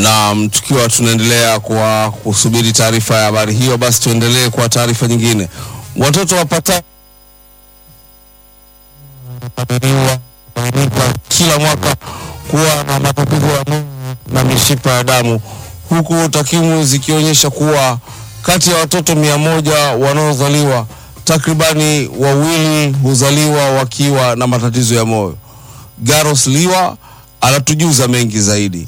Na tukiwa tunaendelea kwa kusubiri taarifa ya habari hiyo, basi tuendelee kwa taarifa nyingine. Watoto wapata kila mwaka kuwa na matatizo ya moyo na mishipa ya damu, huku takwimu zikionyesha kuwa kati ya watoto mia moja wanaozaliwa takribani wawili huzaliwa wakiwa na matatizo ya moyo. Garos Liwa anatujuza mengi zaidi.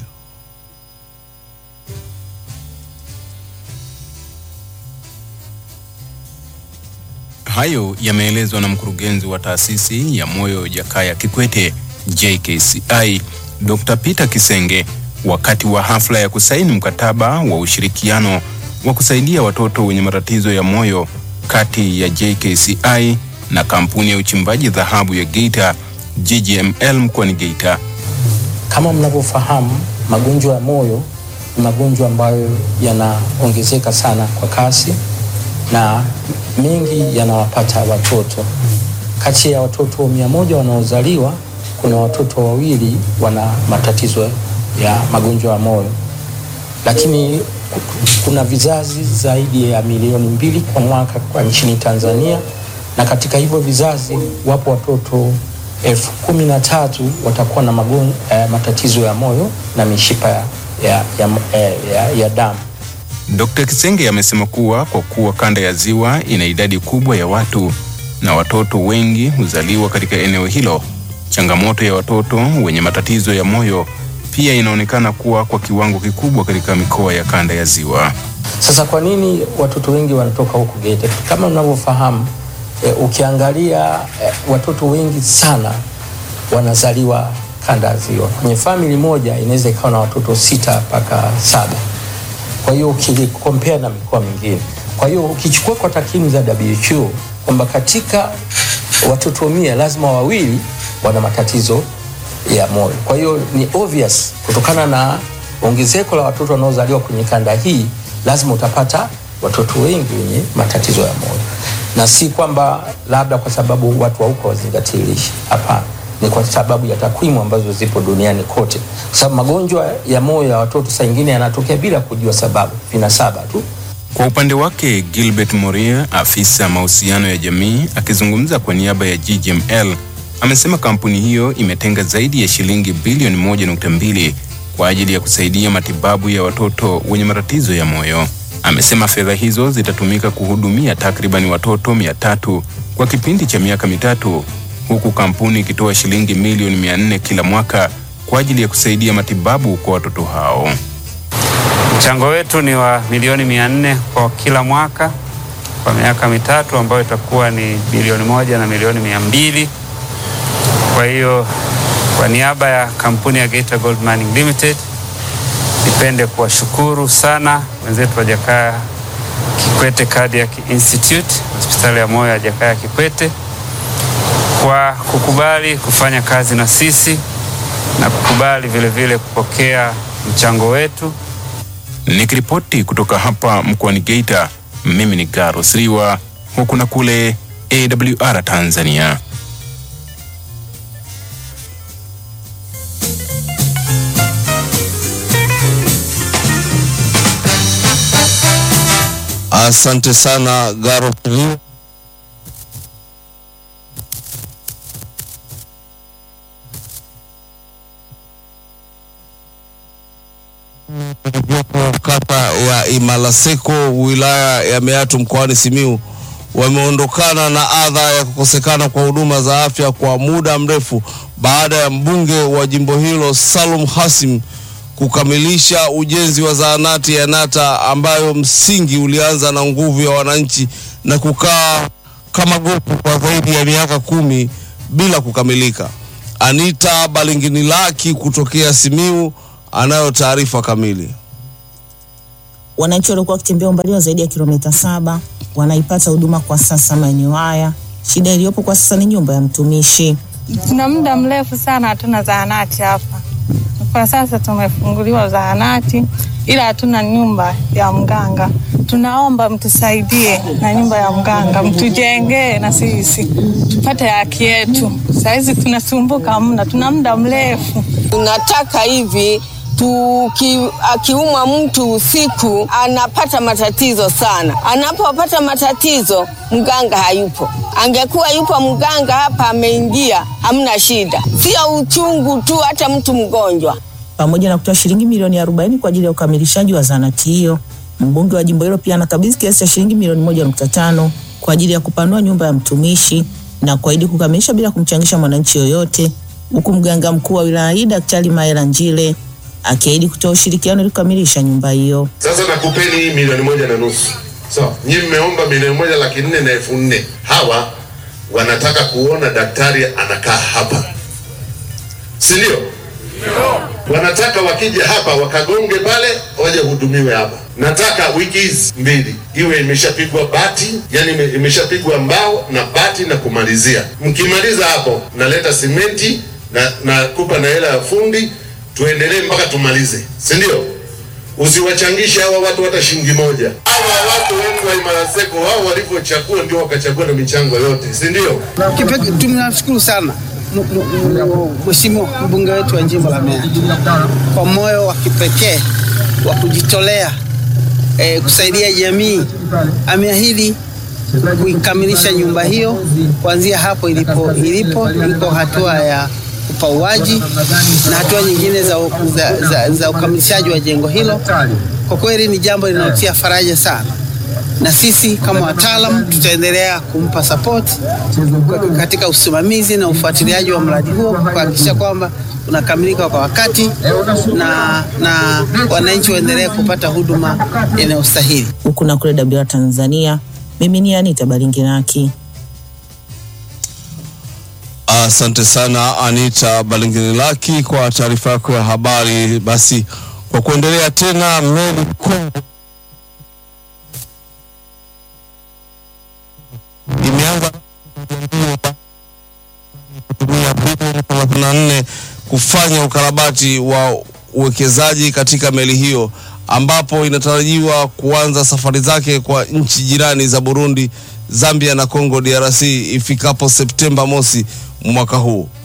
Hayo yameelezwa na mkurugenzi wa taasisi ya moyo Jakaya Kikwete JKCI, Dr. Peter Kisenge wakati wa hafla ya kusaini mkataba wa ushirikiano wa kusaidia watoto wenye matatizo ya moyo kati ya JKCI na kampuni ya uchimbaji dhahabu ya Geita GGML mkoani Geita. Kama mnavyofahamu, magonjwa ya moyo ni magonjwa ambayo yanaongezeka sana kwa kasi na mengi yanawapata watoto. Kati ya watoto mia moja wanaozaliwa kuna watoto wawili wana matatizo ya magonjwa ya moyo, lakini kuna vizazi zaidi ya milioni mbili kwa mwaka kwa nchini Tanzania, na katika hivyo vizazi wapo watoto elfu kumi na tatu watakuwa na magon, eh, matatizo ya moyo na mishipa ya, ya, ya, ya, ya damu. Dr. Kisenge amesema kuwa kwa kuwa kanda ya Ziwa ina idadi kubwa ya watu na watoto wengi huzaliwa katika eneo hilo, changamoto ya watoto wenye matatizo ya moyo pia inaonekana kuwa kwa kiwango kikubwa katika mikoa ya kanda ya Ziwa. Sasa kwa nini watoto wengi wanatoka huku Geita? Kama unavyofahamu e, ukiangalia e, watoto wengi sana wanazaliwa kanda ya Ziwa. Kwenye famili moja inaweza ikawa na watoto sita mpaka saba. Kwa hiyo ukikompea na mikoa mingine, kwa hiyo ukichukua kwa takwimu za WHO kwamba katika watoto mia lazima wawili wana matatizo ya moyo. Kwa hiyo ni obvious kutokana na ongezeko la watoto wanaozaliwa kwenye kanda hii, lazima utapata watoto wengi wenye matatizo ya moyo, na si kwamba labda kwa sababu watu wa huko wazingatie lishe. Hapana, ni kwa sababu ya takwimu ambazo zipo duniani kote, kwa sababu magonjwa ya moyo ya watoto saa ingine yanatokea bila kujua sababu, vinasaba tu. Kwa upande wake Gilbert Moria, afisa mahusiano ya jamii, akizungumza kwa niaba ya GGML, amesema kampuni hiyo imetenga zaidi ya shilingi bilioni moja nukta mbili kwa ajili ya kusaidia matibabu ya watoto wenye matatizo ya moyo. Amesema fedha hizo zitatumika kuhudumia takribani watoto mia tatu kwa kipindi cha miaka mitatu huku kampuni ikitoa shilingi milioni mia nne kila mwaka kwa ajili ya kusaidia matibabu kwa watoto hao. Mchango wetu ni wa milioni mia nne kwa kila mwaka kwa miaka mitatu ambayo itakuwa ni bilioni moja na milioni mia mbili. Kwa hiyo kwa niaba ya kampuni ya Geita Gold Mining Limited nipende kuwashukuru sana wenzetu wa Jakaya Kikwete Cardiac Institute, hospitali ya moyo ya Jakaya Kikwete kwa kukubali kufanya kazi na sisi na kukubali vile vile kupokea mchango wetu. Nikiripoti kutoka hapa mkoani Geita, mimi ni Garos Riwa, huku na kule AWR Tanzania. Asante sana Garos Riwa. kata ya Imalaseko wilaya ya Meatu mkoani Simiu wameondokana na adha ya kukosekana kwa huduma za afya kwa muda mrefu baada ya mbunge wa jimbo hilo Salum Hasim kukamilisha ujenzi wa zahanati ya Nata ambayo msingi ulianza na nguvu ya wananchi na kukaa kama gopu kwa zaidi ya miaka kumi bila kukamilika. Anita Balinginilaki kutokea Simiu anayo taarifa kamili. Wananchi walikuwa wakitembea umbali wa zaidi ya kilomita saba wanaipata huduma kwa sasa maeneo haya. Shida iliyopo kwa sasa ni nyumba ya mtumishi. Tuna muda mrefu sana hatuna zahanati hapa. Kwa sasa tumefunguliwa zahanati, ila hatuna nyumba ya mganga. Tunaomba mtusaidie na nyumba ya mganga, mtujengee na sisi tupate haki yetu. Sahizi tunasumbuka mna, tuna muda mrefu. Tunataka hivi tuki, akiumwa mtu usiku anapata matatizo sana. Anapopata matatizo, mganga hayupo. Angekuwa yupo mganga hapa ameingia, hamna shida, sio uchungu tu, hata mtu mgonjwa pamoja na kutoa shilingi milioni 40 kwa ajili ya ukamilishaji wa zahanati hiyo. Mbunge wa jimbo hilo pia anakabidhi kiasi cha shilingi milioni moja nukta tano kwa ajili ya kupanua nyumba ya mtumishi na kuahidi kukamilisha bila kumchangisha mwananchi yoyote, huku mganga mkuu wa wilaya hii Daktari Maela Njile akiahidi kutoa ushirikiano ili kukamilisha nyumba hiyo. Sasa nakupeni hii milioni moja na nusu sawa. So, nyinyi mmeomba milioni moja laki nne na elfu nne hawa wanataka kuona daktari anakaa hapa, si ndio? Wanataka wakija hapa wakagonge pale waje hudumiwe hapa. Nataka wiki hizi mbili iwe imeshapigwa bati, yani ime- imeshapigwa mbao na bati na kumalizia. Mkimaliza hapo, naleta simenti na nakupa na hela ya fundi, tuendelee mpaka tumalize, si ndio? Usiwachangishe hawa watu hata shilingi moja. Hawa watu wengi wa Imaraseko wao walivyochagua ndio wakachagua na michango yote, si ndio? Kipekee tunamshukuru sana m- m- m- Mheshimiwa mbunge wetu wa jimbo la Mbeya kwa moyo wa kipekee wa kujitolea eh, kusaidia jamii. Ameahidi kuikamilisha nyumba hiyo kuanzia hapo ilipo ilipo iko hatua ya upauaji na hatua nyingine za, za, za, za ukamilishaji wa jengo hilo. Kwa kweli ni jambo linalotia faraja sana na sisi kama wataalam tutaendelea kumpa support katika usimamizi na ufuatiliaji wa mradi huo kuhakikisha kwamba unakamilika kwa wakati na, na wananchi waendelee kupata huduma inayostahili. Huku na kule WR Tanzania, mimi ni Anita Balingiraki. Asante sana Anita Balingilaki kwa taarifa yako ya habari. Basi kwa kuendelea tena, meli Kongo imeanza kutumia bilioni 34 kufanya ukarabati wa uwekezaji katika meli hiyo ambapo inatarajiwa kuanza safari zake kwa nchi jirani za Burundi, Zambia na Congo DRC ifikapo Septemba mosi mwaka huu.